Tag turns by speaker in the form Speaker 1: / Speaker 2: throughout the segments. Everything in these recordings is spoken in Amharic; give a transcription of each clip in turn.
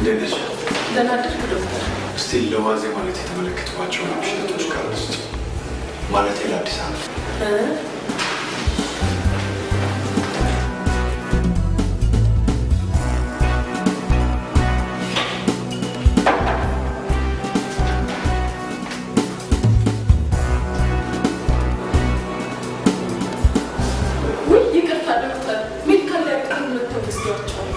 Speaker 1: እንዴት ነሽ?
Speaker 2: ደህና አደርክ ዶክተር?
Speaker 1: እስቲ ለዋዜ ማለት የተመለከትኳቸውን ሽነቶች ካሉ ውስጥ ማለት ለአዲስ ዓመት
Speaker 2: እ? ውይ ይቅርታ ዶክተር፣ ሜዲካል ዳይሬክተር መጥተው ወስዷቸዋል።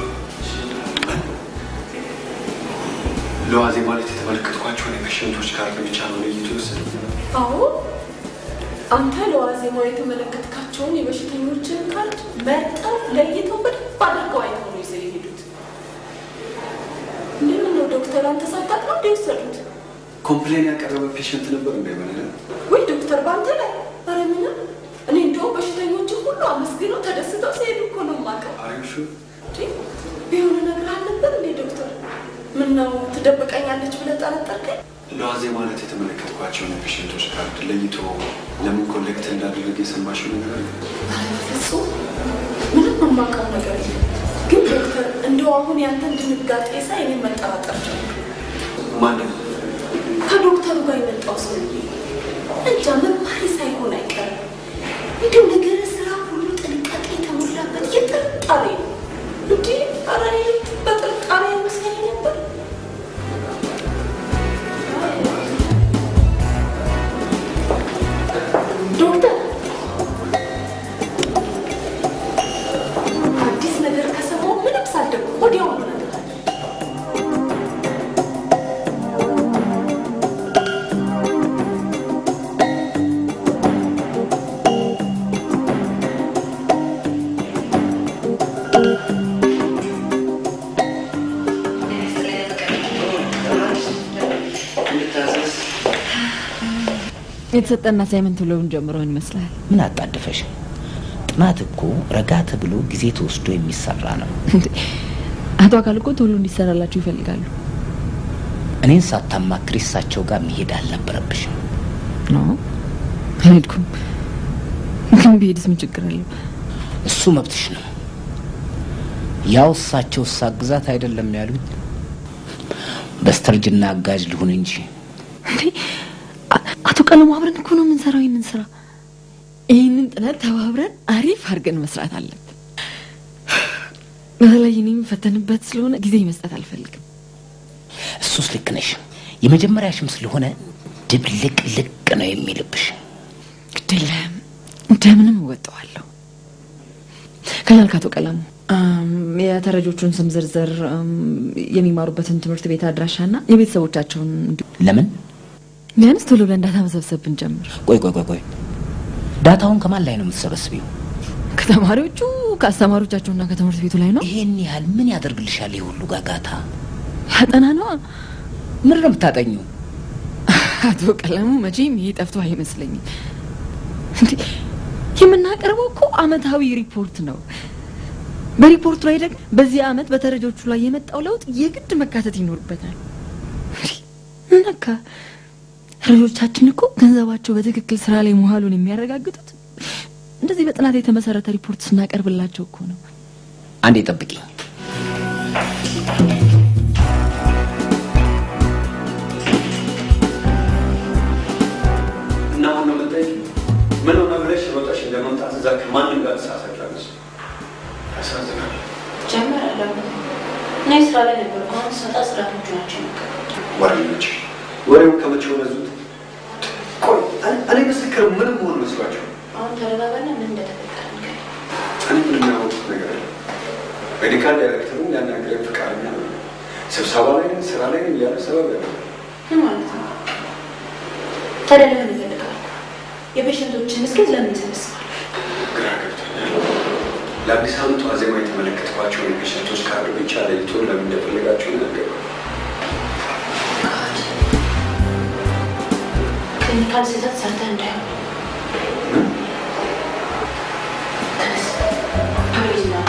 Speaker 1: ለዋዜ ማለት የተመለከትኳቸውን የፔሽንቶች ካርድ ብቻ ነው ለይቶ የወሰደው።
Speaker 2: አዎ አንተ ለዋዜማው የተመለከትካቸውን የበሽተኞችን ካርድ መርጠው ለይተው በደንብ አድርገው አይተው ነው ይዘው የሄዱት። እንደምን ነው ዶክተር፣ አንተ ሳታውቅ ነው እንደ ወሰዱት?
Speaker 1: ኮምፕሌን ያቀረበ ፔሽንት ነበር እንዳይሆነ
Speaker 2: ወይ ዶክተር በአንተ ላይ ኧረ ምንም። እኔ እንደውም በሽተኞችን ሁሉ አመስግነው ተደስተው ሲሄዱ እኮ ነው የማውቀው።
Speaker 1: አሪሹ
Speaker 2: እንዴ ቢሆን ነገር አልነበር እንዴ ዶክተር? ምን ነው ትደብቀኛለች ብለህ ጠረጠርከኝ?
Speaker 1: ለዋዜ ማለት የተመለከትኳቸውን የፔሽንቶች ካርድ ለይቶ ለምን ኮሌክት እንዳደረገ የሰማሽው ነገር አለ?
Speaker 2: ፍጹም ምንም የማውቀው ነገር የለም። ግን ዶክተር እንደው አሁን ያንተን ድንጋጤ ሳይ እኔ መጠራጠር ጀመርኩ።
Speaker 1: ማንም
Speaker 2: ከዶክተሩ ጋር የመጣው ሰውዬ እንጃ መማሪ ሳይሆን አይቀርም። እንዲሁ ነገር ስራ ሁሉ ጥንቃቄ የተሞላበት የጥርጣሬ ነው። እንዲህ ኧረ እኔ በጥርጣሬ መስለኝ ነበር። ዶክተር አዲስ ነገር ከሰማሁ ምንም ሳልደብቅ ወዲያውኑ እነግርሃለሁ።
Speaker 3: የተሰጠን አሳይመንት ብለውን ጀምረውን ይመስላል።
Speaker 4: ምን አጣደፈሽ? ጥናት እኮ ረጋ ተብሎ ጊዜ ተወስዶ የሚሰራ ነው።
Speaker 3: እንዴ አቶ አካል እኮ ቶሎ እንዲሰራላችሁ ይፈልጋሉ።
Speaker 4: እኔን ሳታማክሪ እሳቸው ጋር መሄድ አልነበረብሽም።
Speaker 3: ኖ አልሄድኩም። ግን ብሄድስ ምን ችግር አለው?
Speaker 4: እሱ መብትሽ ነው። ያው እሳቸው ሳግዛት አይደለም ያሉት። በስተርጅና አጋዥ ልሁን እንጂ
Speaker 3: እንዴ አ- አቶ ቀለሙ አብረን እኮ ነው የምንሰራው ይህንን ስራ። ይህንን ጥናት ተባብረን አሪፍ አድርገን መስራት አለብን። በተለይ እኔ የምፈተንበት ስለሆነ ጊዜ መስጠት አልፈልግም።
Speaker 4: እሱስ ልክ ነሽ። የመጀመሪያሽም ስለሆነ ድብልቅ ልቅ ነው የሚልብሽ።
Speaker 3: ግድለም እንደምንም እወጣዋለሁ። ከቻልክ አቶ ቀለሙ አም፣ የተረጆቹን ስም ዝርዝር፣ አም፣ የሚማሩበትን ትምህርት ቤት አድራሻና የቤተሰቦቻቸውን እንዲሁ
Speaker 4: ለምን?
Speaker 3: ቢያንስ ቶሎ ብለን ዳታ መሰብሰብ ብንጀምር
Speaker 4: ቆይ ቆይ ቆይ ቆይ ዳታውን ከማን ላይ ነው የምትሰበስቢው?
Speaker 3: ከተማሪዎቹ ከአስተማሪዎቻቸውና ከትምህርት ቤቱ ላይ ነው።
Speaker 4: ይሄን ያህል ምን ያደርግልሻል? ይህ ሁሉ ጋጋታ
Speaker 3: ያጠና ነዋ።
Speaker 4: ምን ነው የምታጠኙ?
Speaker 3: አቶ ቀለሙ መቼም ይሄ ጠፍቶ አይመስለኝም። እንዴ የምናቀርበው እኮ አመታዊ ሪፖርት ነው። በሪፖርቱ ላይ ደግሞ በዚህ አመት በተረጆቹ ላይ የመጣው ለውጥ የግድ መካተት ይኖርበታል። እንዴ ነካ ተረጆቻችን እኮ ገንዘባቸው በትክክል ስራ ላይ መዋሉን የሚያረጋግጡት እንደዚህ በጥናት የተመሰረተ ሪፖርት ስናቀርብላቸው እኮ ነው።
Speaker 4: አንዴ ጠብቂኝ።
Speaker 1: እና አሁን ነው የምጠይቅ ምን ሆነ ብለሽ ሮጠሽ እንደመምጣት እዛ ከማንም ጋር ተሳሳቻለሽ። ያሳዝናል።
Speaker 5: ጀመራለሁ። እኔ ስራ ላይ ነበር። አሁን ስመጣ ጽዳቶቹ ናቸው የመጡት።
Speaker 1: ወሬኞች ወሬውን ከመቼ ወነዙት? ቆይ እኔ- እኔ ምስክር ምንም መሆን መስሏቸው
Speaker 5: አሁን ተረጋጋና ምን እንደተፈጠረ ንገረኝ።
Speaker 1: እኔ ምንም ያወቁት ነገር የለም። ሜዲካል ዳይሬክተሩን ሊያናግረኝ ፈቃደኛ ነው። ስብሰባ ላይ ነን፣ ስራ ላይ ነን እያለ ሰበብ ያለ
Speaker 5: ምን ማለት ነው? ታዲያ ለምን ይፈልጋሉ? የፔሽንቶችን እስኬት ለምን ይሰበስባል?
Speaker 1: ግራ ገብቶኛል። ለአዲስ ዓመቱ ዋዜማ የተመለከትኳቸውን የፔሸንቶች ካርድ ብቻ ለይቶ ለምን እንደፈለጋቸው ነገር
Speaker 5: ክሊኒካል ስህተት ሰርተህ እንዳይሆን ተነስ። ፓብሊክ ነው።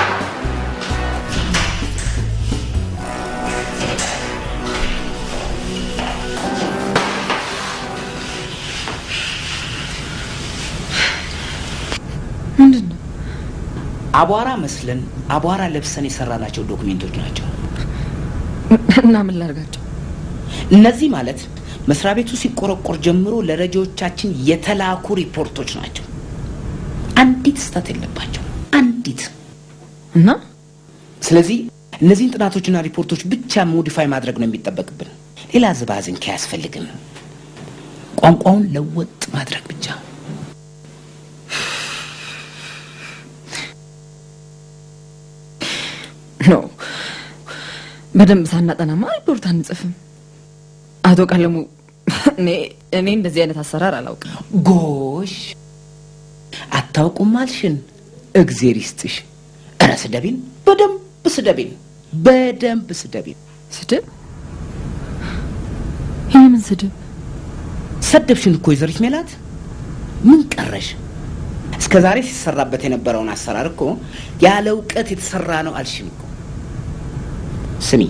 Speaker 3: ምንድን ነው
Speaker 4: አቧራ መስለን አቧራ ለብሰን የሰራናቸው ዶክሜንቶች ናቸው።
Speaker 3: እና ምን ላድርጋቸው?
Speaker 4: እነዚህ ማለት መስሪያ ቤቱ ሲቆረቆር ጀምሮ ለረጂዎቻችን የተላኩ ሪፖርቶች ናቸው። አንዲት ስህተት የለባቸው፣ አንዲት።
Speaker 3: እና
Speaker 4: ስለዚህ እነዚህን ጥናቶችና ሪፖርቶች ብቻ ሞዲፋይ ማድረግ ነው የሚጠበቅብን። ሌላ ዝባዝንኬ አያስፈልግም። ቋንቋውን ለወጥ ማድረግ ብቻ።
Speaker 3: ኖ በደንብ ሳናጠናማ ሪፖርት አንጽፍም። አቶ ቀለሙ እኔ እኔ እንደዚህ አይነት አሰራር አላውቅም።
Speaker 4: ጎሽ አታውቁም አልሽን? እግዜር ይስጥሽ። እረ ስደቢን፣ በደንብ ስደቢን፣ በደንብ ስደቢን።
Speaker 3: ስድብ? ይህ ምን ስድብ?
Speaker 4: ሰደብሽን እኮ ወይዘሪት ሜላት። ምን ቀረሽ? እስከ ዛሬ ሲሰራበት የነበረውን አሰራር እኮ ያለ እውቀት የተሰራ ነው አልሽን እኮ። ስሚ፣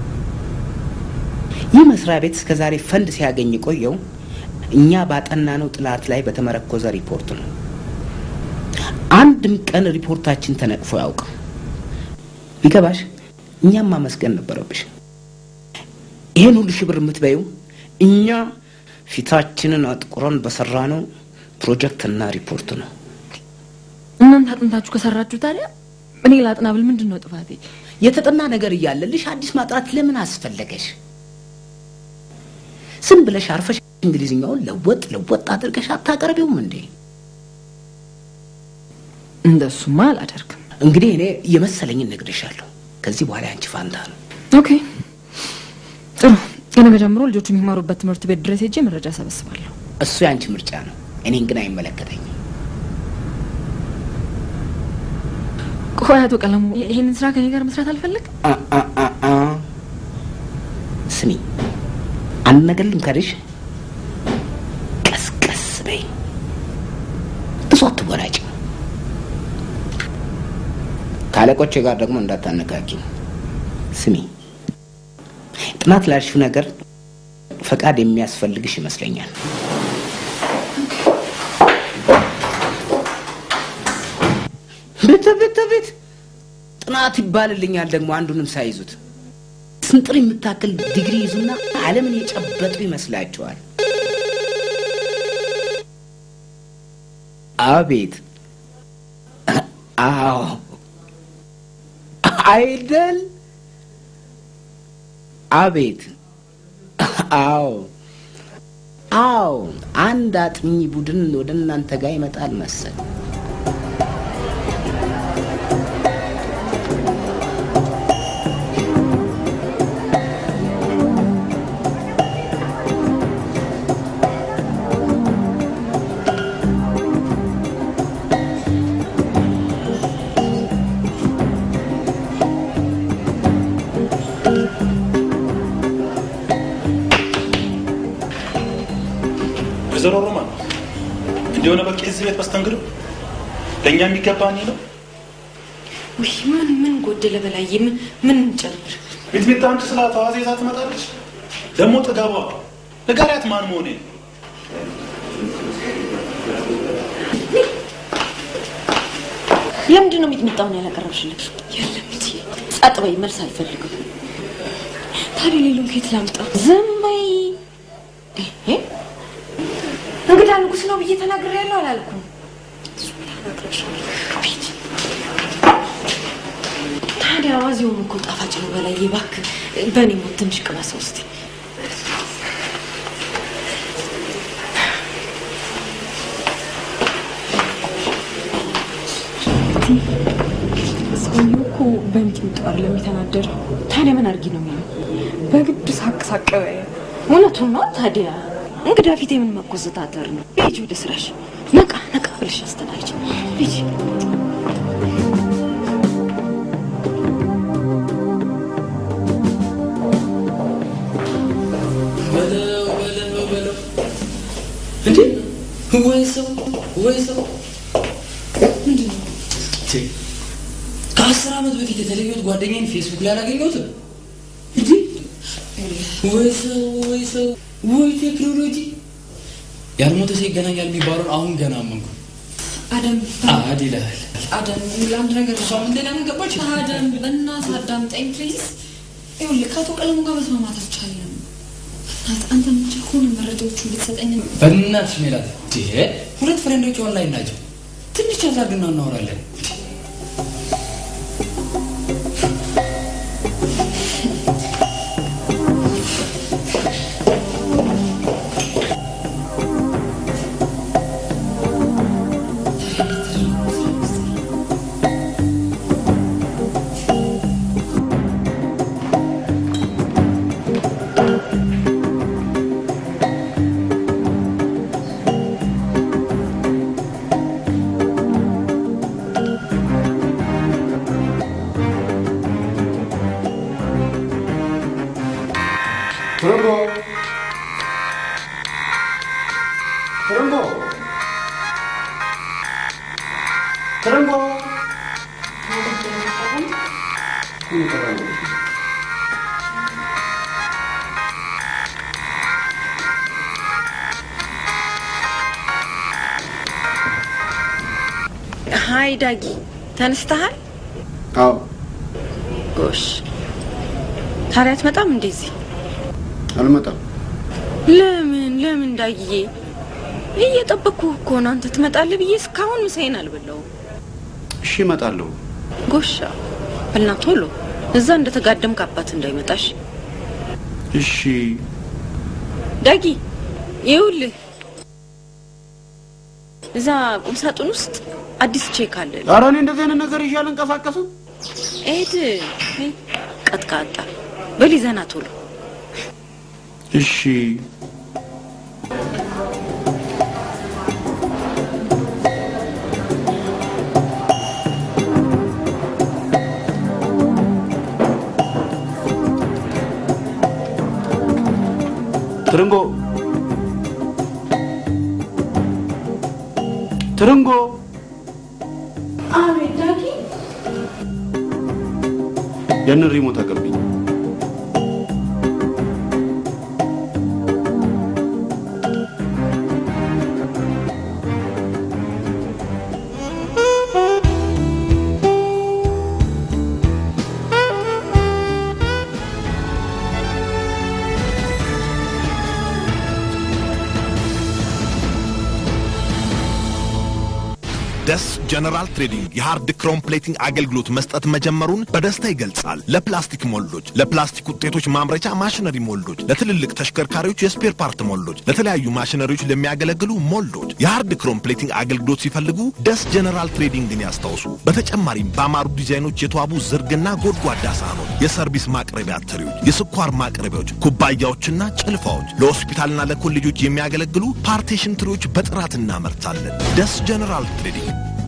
Speaker 4: ይህ መስሪያ ቤት እስከ ዛሬ ፈንድ ሲያገኝ የቆየው እኛ ባጠናነው ጥናት ላይ በተመረኮዘ ሪፖርት ነው። አንድም ቀን ሪፖርታችን ተነቅፎ አያውቅም። ቢገባሽ እኛም ማመስገን ነበረብሽ። ይሄን ሁሉ ሺህ ብር የምትበይው እኛ ፊታችንን አጥቁረን በሰራነው ፕሮጀክትና ሪፖርት ነው።
Speaker 3: እናንተ አጥንታችሁ ከሰራችሁ ታዲያ እኔ ላጥና ብል ምንድን ነው ጥፋቴ?
Speaker 4: የተጠና ነገር እያለልሽ አዲስ ማጥናት ለምን አስፈለገሽ? ዝም ብለሽ አርፈሽ እንግሊዝኛውን ለወጥ ለወጥ አድርገሽ አታቀርቢውም እንዴ?
Speaker 3: እንደሱማ አላደርግም።
Speaker 4: እንግዲህ እኔ የመሰለኝን እነግርሻለሁ። ከዚህ በኋላ ያንቺ ፋንታ ነው።
Speaker 3: ኦኬ ጥሩ። ከነገ ጀምሮ ልጆቹ የሚማሩበት ትምህርት ቤት ድረስ ሄጄ መረጃ ሰበስባለሁ።
Speaker 4: እሱ ያንቺ ምርጫ ነው። እኔን ግን አይመለከተኝም።
Speaker 3: ቆይ አቶ ቀለሙ ይሄንን ስራ ከኔ ጋር መስራት አልፈለግም?
Speaker 4: አ አ አ አ ስሚ፣ አንድ ነገር ልምከርሽ። ቀስቀስ በይ፣ ብዙ አትወራጭ። ከአለቆቼ ጋር ደግሞ እንዳታነካኪ። ስሚ፣ ጥናት ላልሽው ነገር ፈቃድ የሚያስፈልግሽ ይመስለኛል። ቤት ቤት ቤት ጥናት ይባልልኛል ደግሞ አንዱንም ሳይዙት ስንጥር የምታክል ዲግሪ ይዙና ዓለምን የጨበጡ ይመስላቸዋል። አቤት አዎ አይደል? አቤት አዎ አዎ አንድ አጥኚ ቡድን ወደ እናንተ ጋር ይመጣል መሰል።
Speaker 6: ወይዘሮ ሮማን እንዲሆነ በቃ የዚህ ቤት መስተንግዶ ለእኛ የሚገባ እኔ ነው።
Speaker 2: ውይ ምን ምን ጎደለ በላዬ? ምን ምን እንጨምር?
Speaker 6: ቤት ቤት አንድ ስላ ተዋዜ ይዛ ትመጣለች። ደግሞ ጥጋቧ ንገሪያት ማን መሆኔ
Speaker 2: ለምንድን ነው ሚጥሚጣውን ያላቀረብሽልኝ? የለም እንጂ ጸጥ በይ፣ መልስ አልፈልግም። ታዲያ ሌሎን ከየት ላምጣ? ዝም በይ። ይሄ እንግዳ ንጉስ ነው ብዬ ተናግሬያለሁ አላልኩም? ቤት ታዲያ አዋዜውም እኮ ጣፋጭ ነው በላዬ። እባክህ በእኔ ሞት ትንሽ ቅመሰው እስኪ።
Speaker 7: ሰውየው እኮ በሚጥሚጣ አይደለም የተናደደው።
Speaker 2: ታዲያ ምን አድርጊ ነው የሚለው?
Speaker 7: በግድ ሳቅ ሳቅ በይ።
Speaker 2: እውነቱን ነው። ታዲያ እንግዳ ፊት የምን መኮሰታተር ነው? ሂጂ ወደ ስራሽ። ነቃ ነቃ ብለሽ አስተናግጂ። ሂጂ።
Speaker 8: በለው በለው በለው እንዴ! ወይ ሰው ወይ ሰው ምንድን ነው? ቼ፣ ከአስር ዓመት በፊት የተለየሁት ጓደኛዬን ፌስቡክ ላይ አላገኘሁትም። እንዴ! ወይ ሰው ወይ ሰው ወይ ቴክኖሎጂ! ያልሞተ ሰው ይገናኛል የሚባለውን አሁን ገና አመንኩ።
Speaker 7: አደም
Speaker 8: አድ ይልሃል።
Speaker 7: አደም ለአንድ ነገር
Speaker 8: እሷ ምን ሌላ ምን ገባች?
Speaker 7: አደም በእናትህ አዳምጠኝ ፕሊዝ። ይኸውልህ ከአቶ ቀለሙ ጋር መስማማት አልቻልንም። እናት አንተ የምችል ከሆነ መረጃዎቹን ብትሰጠኝ
Speaker 8: በእናትሽ ሜላት እንዴ ሁለት ፍሬንዶች ኦንላይን ናቸው። ትንሽ ቻት አድርግና እናወራለን።
Speaker 1: ትርንጎ ትርንጎ ትርንጎ
Speaker 9: ሀይ ዳጊ ተነስተሃል?
Speaker 1: አዎ
Speaker 9: ጎሽ ታዲያ አትመጣም እንደዚህ?
Speaker 1: አልመጣም።
Speaker 9: ለምን ለምን ዳጊዬ? እየጠበቅኩህ እኮ ነው። አንተ ትመጣለህ ብዬ እስካሁን ምሳዬን አልበላሁም።
Speaker 1: እሺ እመጣለሁ።
Speaker 9: ጎሻ በልና ቶሎ እዛ እንደተጋደምክ አባት እንዳይመጣሽ።
Speaker 1: እሺ
Speaker 9: ዳጊ ይኸውልህ እዛ ቁምሳጥን ውስጥ አዲስ ቼክ አለ።
Speaker 1: ኧረ እኔ እንደዚህ አይነት ነገር ይዤ አልንቀሳቀስም።
Speaker 9: ኤድ ቀጥቃጣ በል ይዘና ቶሎ
Speaker 1: እሺ ትርንጎ ትርንጎ
Speaker 2: አቤት ዳጊ
Speaker 1: ያንን ሪሞት አቀብኝ።
Speaker 10: ደስ ጀነራል ትሬዲንግ የሃርድ ክሮም ፕሌቲንግ አገልግሎት መስጠት መጀመሩን በደስታ ይገልጻል። ለፕላስቲክ ሞልዶች፣ ለፕላስቲክ ውጤቶች ማምረቻ ማሽነሪ ሞልዶች፣ ለትልልቅ ተሽከርካሪዎች የስፔር ፓርት ሞልዶች፣ ለተለያዩ ማሽነሪዎች ለሚያገለግሉ ሞልዶች የሃርድ ክሮም ፕሌቲንግ አገልግሎት ሲፈልጉ ደስ ጀነራል ትሬዲንግን ያስታውሱ። በተጨማሪም በአማሩ ዲዛይኖች የተዋቡ ዝርግና ጎድጓዳ ሳህኖች፣ የሰርቪስ ማቅረቢያ ትሪዎች፣ የስኳር ማቅረቢያዎች፣ ኩባያዎችና ጭልፋዎች፣ ለሆስፒታልና ለኮሌጆች የሚያገለግሉ ፓርቴሽን ትሪዎች በጥራት እናመርታለን። ደስ ጀነራል ትሬዲንግ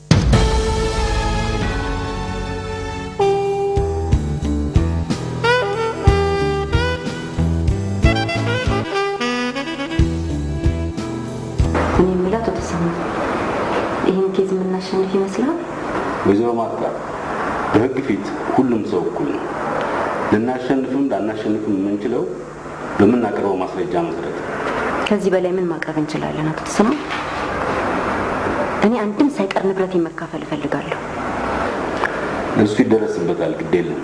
Speaker 11: እኔ የምለው አቶ ተሰማ ይህን ኬዝ የምናሸንፍ ይመስላል?
Speaker 12: ወይዘሮ ማርታ በህግ ፊት ሁሉም ሰው እኩል ነው። ልናሸንፍም ላናሸንፍም የምንችለው በምናቀርበው ማስረጃ መሰረት ነው።
Speaker 11: ከዚህ በላይ ምን ማቅረብ እንችላለን? አቶ ተሰማ እኔ አንድም ሳይቀር ንብረት መካፈል እፈልጋለሁ።
Speaker 12: እሱ ይደረስበታል፣ ግድ የለም።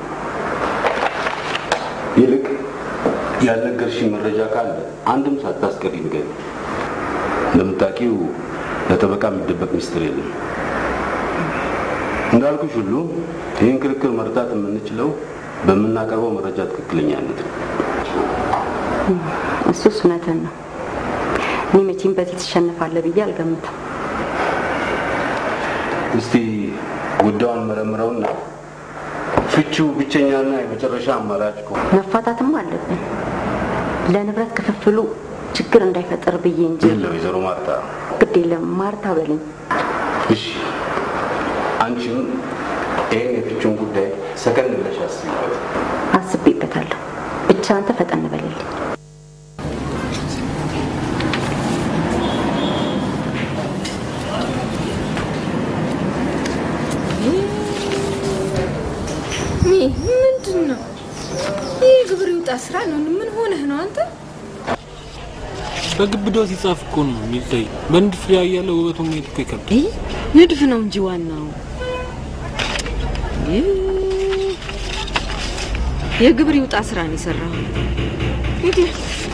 Speaker 12: ይልቅ ያልነገርሽኝ መረጃ ካለ አንድም ሳታስቀሪ ንገሪ። እንደምታውቂው ለጠበቃ የሚደበቅ ሚስጥር የለም። እንዳልኩሽ ሁሉ ይህን ክርክር መርታት የምንችለው በምናቀርበው መረጃ ትክክለኛነት ነው።
Speaker 11: እሱስ እውነትን ነው። እኔ መቼም በዚህ ትሸንፋለህ ብዬ አልገምትም።
Speaker 12: እስቲ ጉዳዩን መረምረውና ፍቺው ብቸኛና የመጨረሻ አማራጭ ከሆነ
Speaker 11: መፋታትም አለብን ለንብረት ክፍፍሉ ችግር እንዳይፈጠር ብዬ እንጂ
Speaker 12: የለ ወይዘሮ ማርታ
Speaker 11: ግድ የለም ማርታ በለኝ።
Speaker 12: እሺ አንቺም ይህን የፍቺውን ጉዳይ ሰከን ብለሽ አስቢበት።
Speaker 11: አስቤበታለሁ። ብቻ አንተ ፈጠን በልልኝ።
Speaker 3: ምንድን ነው ይህ? ግብር ይውጣ ስራ ነው። ምን ሆነህ ነው አንተ?
Speaker 13: በግብዳው ሲጻፍ እኮ ነው የሚታይ። በንድፍ ላይ ያለ ውበቱን ማየት እኮ ይከብዳል።
Speaker 9: ንድፍ ነው እንጂ ዋናው
Speaker 3: የግብር ይውጣ ስራ ነው የሰራው። እንግዲህ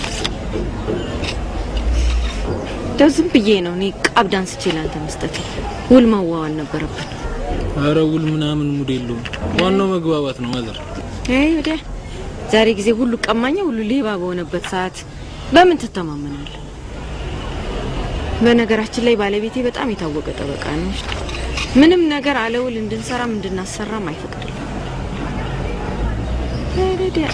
Speaker 3: እንደው ዝም ብዬ ነው እኔ ቃብ ዳንስቼ ላንተ መስጠት ውል ማዋዋል ነበረብን።
Speaker 13: አረ ውል ምናምን ሙድ የለውም። ዋናው መግባባት ነው ማዘር።
Speaker 3: አይ ወዲያ ዛሬ ጊዜ ሁሉ ቀማኛ ሁሉ ሌባ በሆነበት ሰዓት በምን ትተማመናለህ? በነገራችን ላይ ባለቤቴ በጣም የታወቀ ጠበቃ ነው። ምንም ነገር አለውል እንድንሰራም እንድናሰራም አይፈቅድልም። ወዲያ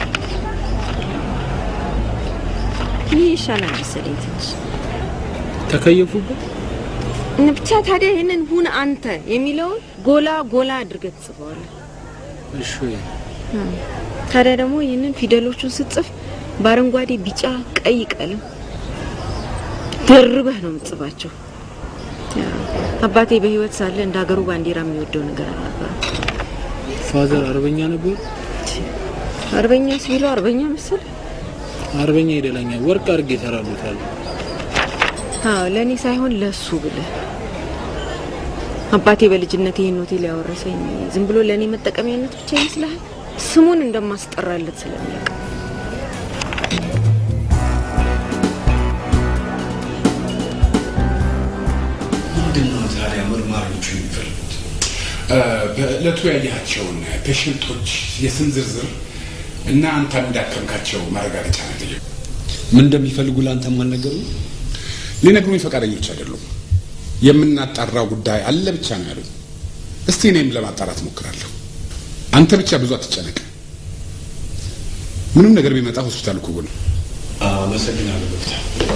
Speaker 3: ይህ ይሻላል መሰለኝ ትንሽ
Speaker 13: ተከየፉበት።
Speaker 3: ብቻ ታዲያ ይህንን ሁን አንተ የሚለውን ጎላ ጎላ አድርገህ ትጽፈዋለህ።
Speaker 13: እሺ
Speaker 3: ታዲያ ደግሞ ይህንን ፊደሎቹን ስትጽፍ በአረንጓዴ፣ ቢጫ፣ ቀይ ቀለም ደርበህ ነው የምትጽፋቸው። አባቴ በህይወት ሳለ እንደ ሀገሩ ባንዲራ የሚወደው ነገር አልነበረም።
Speaker 13: ፋዘር አርበኛ ነበር።
Speaker 3: አርበኛ ሲሉ አርበኛ መሰል
Speaker 13: አርበኛ ይደላኛ ወርቅ አድርጌ እሰራሉታል።
Speaker 3: አዎ ለእኔ ሳይሆን ለሱ ብለህ አባቴ በልጅነት ይህን ሆቴል ያወረሰኝ ዝም ብሎ ለእኔ መጠቀሚያነት ብቻ ይመስልሃል? ስሙን እንደማስጠራለት ስለሚያውቅ
Speaker 14: ምንድን ነው ታዲያ መርማሪዎቹ የሚፈልጉት? በዕለቱ ያያቸውን ፔሽንቶች የስም ዝርዝር እና አንተም እንዳከምካቸው ማረጋገጫ ነው የጠየቁት።
Speaker 15: ምን እንደሚፈልጉ ለአንተም አልነገሩ?
Speaker 14: ሊነግሩኝ ፈቃደኞች አይደሉም። የምናጣራው ጉዳይ አለ ብቻ ነው ያሉኝ። እስቲ እኔም ለማጣራት ሞክራለሁ። አንተ ብቻ ብዙ አትጨነቅ። ምንም ነገር ቢመጣ ሆስፒታል እኮ ነው።
Speaker 15: አመሰግናለሁ ዶክተር።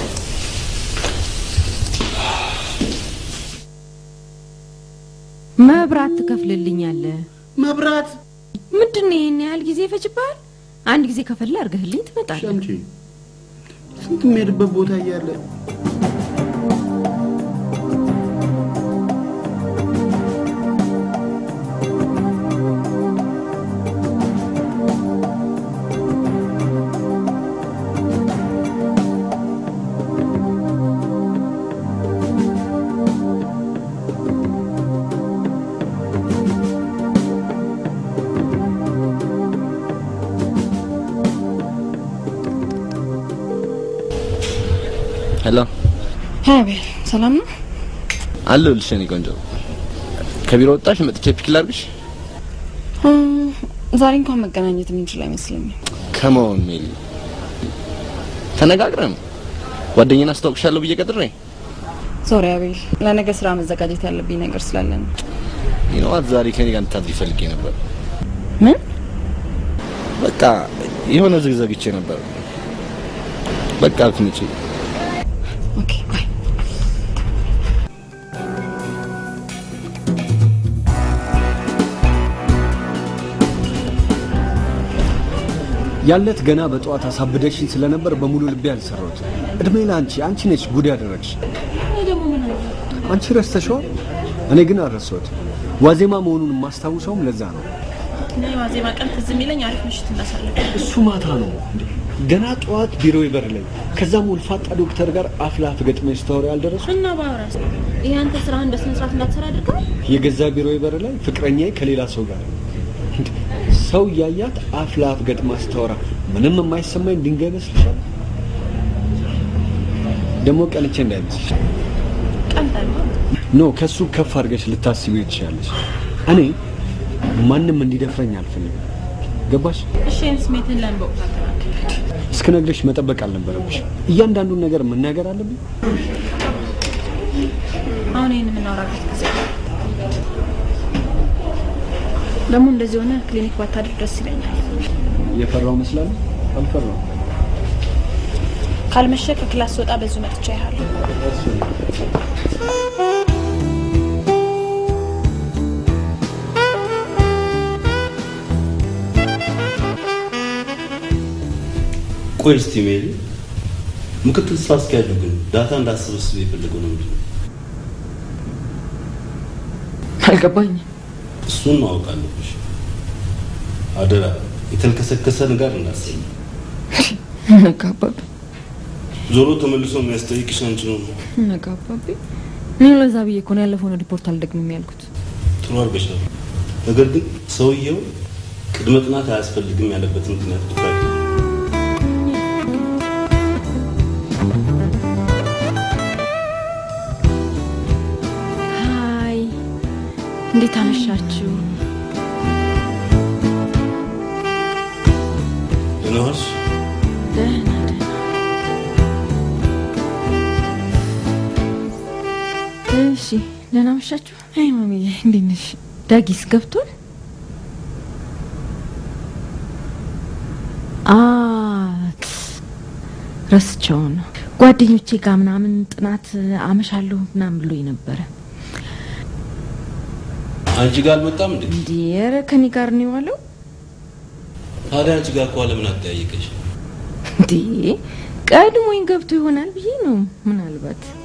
Speaker 3: መብራት ትከፍልልኛለህ።
Speaker 15: መብራት
Speaker 3: ምንድን ነው ይህን ያህል ጊዜ ይፈጅብሃል? አንድ ጊዜ ከፈለ አድርገህልኝ ትመጣለህ።
Speaker 15: ሸምቼ ስንት የሚሄድበት ቦታ እያለ
Speaker 16: ሄሎ
Speaker 3: አቤል፣ ሰላም ነው?
Speaker 16: አለሁልሽ የኔ ቆንጆ። ከቢሮ ወጣሽ? መጥቼ ፒክ ላድርግሽ?
Speaker 3: ዛሬ እንኳን መገናኘት የምንችል አይመስለኝም።
Speaker 16: ከመሆን ሜሊ ተነጋግረን ጓደኛን አስታውቅሻለሁ ብዬ ቀጥሬ
Speaker 3: ሶሪ አቤል፣ ለነገ ስራ መዘጋጀት ያለብኝ ነገር ስላለ ነው።
Speaker 16: ይነዋት ዛሬ ከኔ ጋር እንድታድሪ ፈልጌ ነበር።
Speaker 3: ምን?
Speaker 16: በቃ የሆነ ዝግዘግቼ ነበር። በቃ አትምጪ።
Speaker 3: ኦኬ ባይ።
Speaker 1: ያለት ገና በጠዋት አሳብደሽኝ ስለነበር በሙሉ ልቤ አልሰራሁት። እድሜ ለአንቺ አንቺ ነች ጉድ ያደረግሽ።
Speaker 7: እኔ ደግሞ ምን አለ
Speaker 1: አንቺ ረስተሽዋል፣ እኔ ግን አልረሳሁት። ዋዜማ መሆኑን የማስታውሰውም ለዛ ነው።
Speaker 7: እኔ ዋዜማ ቀን ትዝ የሚለኝ አሪፍ ምሽት እናሳልፍ።
Speaker 1: እሱ ማታ ነው እንዴ? ገና ጠዋት ቢሮ በር ላይ ከዛም ወልፋጣ ዶክተር ጋር አፍ ለአፍ ገጥመሽ ስታወሪ አልደረሱ
Speaker 7: እና ባወራስ ይሄ አንተ ስራህን በስነ ስርዓት እንዳትሰራ አድርገው
Speaker 1: የገዛ ቢሮ በር ላይ ፍቅረኛዬ ከሌላ ሰው ጋር እንዴ! ሰው እያያት አፍ ለአፍ ገጥማ ስታወራ ምንም የማይሰማኝ ድንጋይ መስልሻል? ደግሞ ቀንቼ እንዳይመስልሽ
Speaker 7: ቀንጠል
Speaker 1: ኖ ከሱ ከፍ አድርገሽ ልታስቢው ትችላለሽ። እኔ ማንም እንዲደፍረኝ አልፈልግም። ገባሽ?
Speaker 7: እሺ ይህን ስሜትን ለምን በወቅቱ አልተናገርም?
Speaker 1: እስክነግርሽ መጠበቅ አልነበረብሽ። እያንዳንዱን ነገር መናገር አለብኝ።
Speaker 7: አሁን ይህን የምናወራበት ጊዜ ነው። ደግሞ እንደዚህ ሆነ ክሊኒክ ባታድር ደስ ይለኛል።
Speaker 1: የፈራው መስላለሁ። አልፈራው።
Speaker 7: ካልመሸ ከክላስ ስወጣ በዚሁ መጥቻ ያለሁ
Speaker 12: ቆይ እስቲ ሜሪ፣ ምክትል ስራ አስኪያጁ ግን ዳታ እንዳሰበስብ የፈለገው ነው ምንድን ነው?
Speaker 3: አልገባኝም።
Speaker 12: እሱን ማወቅ አለብሽ። አደራ የተልከሰከሰ ነገር እንዳሰኝ።
Speaker 3: ነጋባብኝ
Speaker 12: ዞሮ ተመልሶ የሚያስጠይቅሽ አንቺ ነው።
Speaker 3: ነጋባብኝ። እኔ ለዛ ብዬ እኮ ነው ያለፈውን ሪፖርት አልደግምም ያልኩት።
Speaker 12: ጥሩ አድርገሻል። ነገር ግን ሰውየው ቅድመ ጥናት አያስፈልግም ያለበት ምክንያት ድፋቂ
Speaker 3: ሀይ፣ እንዴት አመሻችሁ?
Speaker 12: ደህና ዋልሽ?
Speaker 3: ደህና ደህና። እሺ፣ ደህና አመሻችሁ። አይ ማሚዬ፣ እንዴት ነሽ? ዳጊስ ገብቷል? አት ረስቸው ነው ጓደኞቼ ጋር ምናምን ጥናት አመሻለሁ ምናምን ብሎኝ ነበረ።
Speaker 12: አንቺ ጋር አልመጣም እንዴ?
Speaker 3: እንዴ ኧረ ከኔ ጋር ነው የዋለው።
Speaker 12: ታዲያ አንቺ ጋር እኮ ለምን አጠያየቀሽ?
Speaker 3: እንዴ ቀድሞኝ ገብቶ ይሆናል ብዬ ነው ምናልባት